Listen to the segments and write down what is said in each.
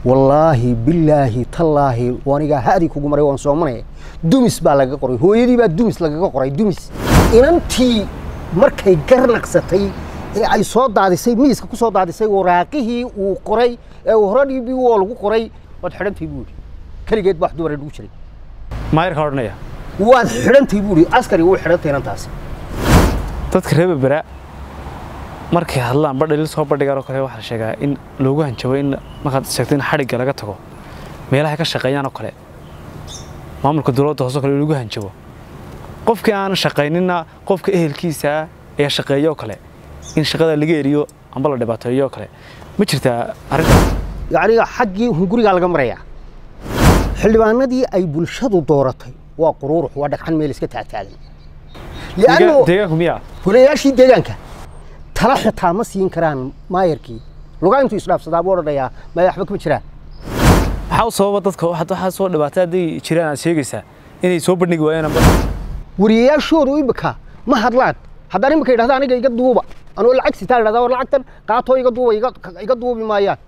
wallaahi bilaahi tallaahi anigaa hadi kugu maray waan soomanaya dumis baa laga qoray hooyadii baa dumis lagaga qoray dumis inantii markay garnaqsatay ee ay soo daadisay miiska ku soo daadisay waraaqihii uu qoray ee uu hore dhibi oo lagu qoray waad xidhantay buu yidhi keligeed baa wax dumar dhugu jiray maayarka odhanaya waad xidhantay buu yidhi askari wuu xidhantay inantaasi dadka reer berbera markay hadlaan badhalil soo bandhigaan oo kale waxaa la sheegaa in loogu hanjabo in markaad sheegto in xadhigga laga tago meelaha ka shaqeeyaan oo kale maamulka dowladda hoose oo kale lagu hanjabo qofkii aan shaqayninna qofka ehelkiisa ee shaqeeyo oo kale in shaqada laga eriyo amba la dhibaateeyo oo kale ma jirtaa arrintaas yacni xaggii hungurigaa laga marayaa xildhibaanadii ay bulshadu dooratay waa quruurux waa dhagxan meel iska taagtaagan lianno deegaanku miyaa holayaashii deegaanka tala xitaa ma siin karaan maayarkii lugaa intuu isdhaafsadaa buu odhanayaa maya waxba kama jiraan maxaa u sababa dadka waxaad waxaa soo dhibaatay hadday jiraan aad sheegaysaa inay soo bandhigi waayaan amba wariyayaashoodu imika ma hadlaan haddaan imika yidhahda aniga iga duuba anoo lacag sitaa idhahda war lacagtan qaatoo iga duuba iga- iga duubi maayaan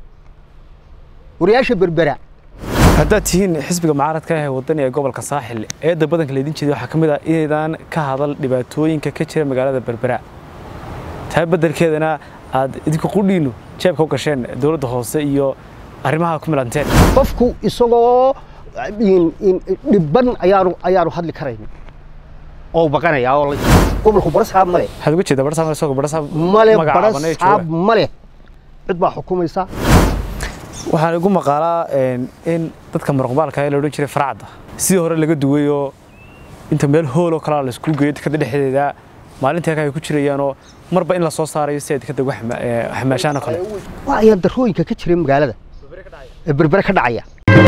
wariyayaasha berbera haddaad tihiin xisbiga mucaaradka ah ee wadani ee gobolka saaxil eedda badanka laydin jeeday waxaa ka mid ah inaydaan ka hadal dhibaatooyinka ka jira magaalada berbera taa beddelkeedana aad idinku qudhiinu jeebka u gasheen dowladda hoose iyo arrimaha ku milanteen qofku isagoo in- in- dhibban ayaanu ayaanu hadli karayn oo baqanaya oo la- gobolku barasaab male waxaad uga jeedaa barsaab isagoo barsaab male magacaaban ee barasaab jooga male cid baa xukumaysa waxaan igu maqaalaa een, in dadka muruqmaalka ee la odhan jiray faracadda sidii hore laga duway oo inta meel hool oo kalaa la isku geeyo dekada dhexdeeda maalintii halkaa ay ku jirayaanoo marba in la soo saarayo si ay dekada uga xama- ee, xamaashaan oo kale waa ayaa darooyinka ka jira magaalada ee berbere ka dhacaya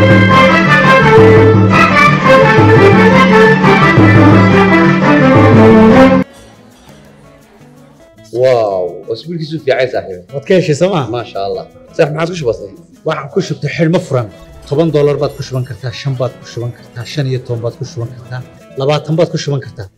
واو اسبوعك في عايز صاحبي waad ka heshay sooma ما شاء الله صح ما عادش بسيط waxaan ku shubtay xidhmo furan toban doolar baad ku shuban kartaa shan baad ku shuban kartaa shan iyo toban baad ku shuban kartaa labaatan baad ku shuban kartaa